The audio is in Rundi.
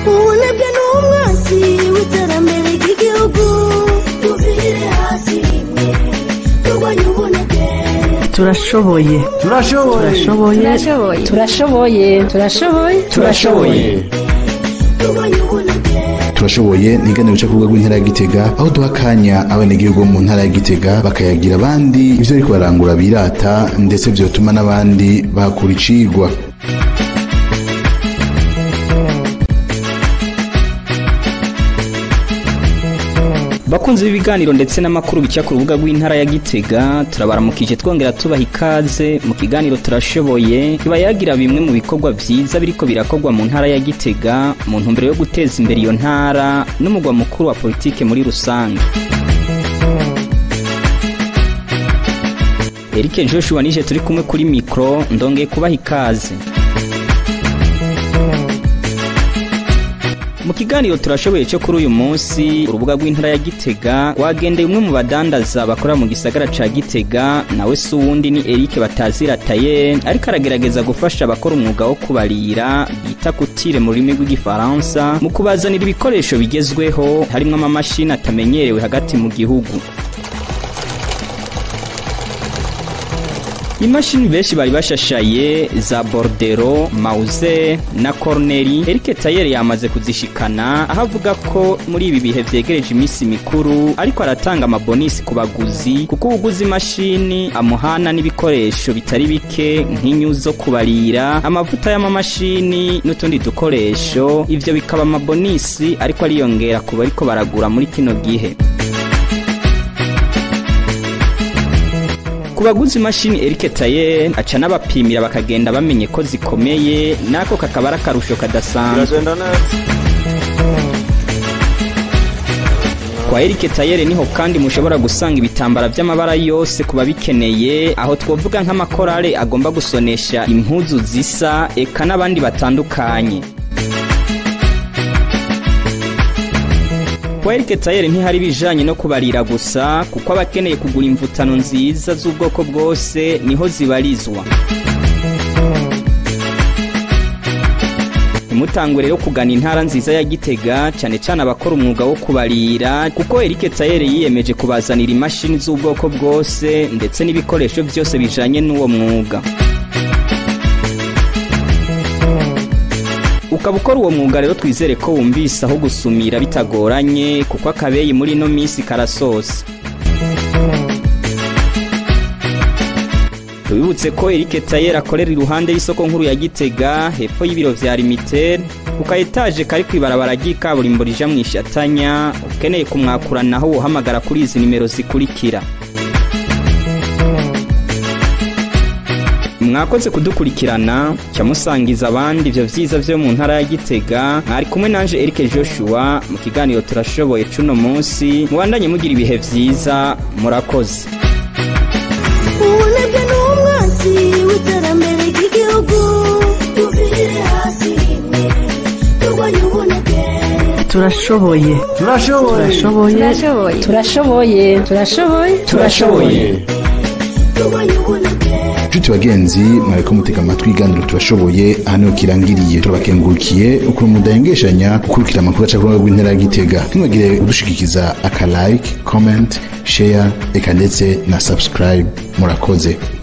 ubunebwe ni umwansi w'iterambere ry'igihugu tuvire hasi rimwe turwanye ubunebwe turashoboye turashoboye turashoboye turashoboye turashoboye turashoboye turwanye ubunebwe turashoboye ni iganiro cyo kuvuga rw'intara ya gitega aho duha akanya abenegihugu bo mu ntara ya gitega bakayagira abandi ivyo ariko barangura birata ndetse vyotuma n'abandi bahakura icigwa bakunzi b'ibiganiro ndetse n'amakuru bica ku rubuga rw'intara ya gitega turabaramukije twongera tubaha ikaze mu kiganiro turashoboye kiba yagira bimwe mu bikorwa vyiza biriko birakorwa mu ntara ya gitega mu ntumbero yo guteza imbere iyo ntara n'umugwa mukuru wa politike muri rusange Eric Joshua nije turi kumwe kuri mikro ndongeye kubaha ikaze mu kiganiro turashoboye cyo kuri uyu munsi urubuga rw'intara ya gitega wagendeye umwe mu badandaza bakora mu gisagara ca gitega nawe si uwundi ni eric batazirataye ariko aragerageza gufasha abakora umwuga wo kubarira bita kutire mu rurimi rw'igifaransa mu kubazanira ibikoresho bigezweho harimwo amamashini atamenyerewe hagati mu gihugu imashini benshi bari bashashaye za bordero mauze na corneri Eric Tayer yamaze kuzishikana aho avuga ko muri ibi bihe vyegereje iminsi mikuru ariko aratanga amabonisi ku baguzi kuko uguze imashini amuhana n'ibikoresho bitari bike nk'inyu zo kubarira amavuta y'amamashini n'utundi dukoresho ivyo bikaba amabonisi ariko ariyongera ku bariko baragura muri kino gihe ku baguzi imashini Eric Taye aca n'abapimira bakagenda bamenye ko zikomeye nako kakaba ari akarusho kadasanzwe kwa Eric Tayere niho kandi mushobora gusanga ibitambara by'amabara yose ku babikeneye aho twovuga nk'amakorale agomba gusonesha impuzu zisa eka n'abandi batandukanye Kwa Eric Tayer ntihari bijanye no kubarira gusa kuko abakeneye kugura imvutano nziza z'ubwoko bwose niho zibarizwa. Ntimutangwe rero kugana intara nziza ya Gitega cyane cyane abakora umwuga wo kubarira kuko Eric Tayer yiyemeje kubazanira imashini z'ubwoko bwose ndetse n'ibikoresho byose bijanye n'uwo mwuga. ukaba ukora uwo mwuga rero twizere ko wumvise aho gusumira bitagoranye kuko akabeyi muri ino minsi karasosa tubibutse ko Eric Tayer akorera iruhande y'isoko nkuru ya Gitega hepfo y'ibiro vya Limited ku ka etaje kari kwibarabara ry'ikaburimbo rija mu ishatanya ukeneye kumwakuranaho wohamagara kuri izi nimero zikurikira mwakoze kudukurikirana cyamusangiza abandi ivyo vyiza vyo mu ntara ya Gitega mwari kumwe nanje Eric Joshua mu kiganiro turashoboye cuno munsi mubandanye mugira ibihe vyiza murakoze ubunebwe ni umwansi w'iterambere ry'igihugu tuvire hasi rimwe turwanye ubunebwe turashoboye turashoboye turashoboye turashoboye turashoboye turashoboye turwanye ubunebwe nshuti bagenzi mwariko mutega amatwi iganiro turashoboye aha niho kirangiriye turabakengurukiye ukuntu mudahengeshanya gukurikira amakuru aca ku rubuga rw'intara ya gitega ntimwagire udushikikiza aka like comment share eka ndetse na subscribe murakoze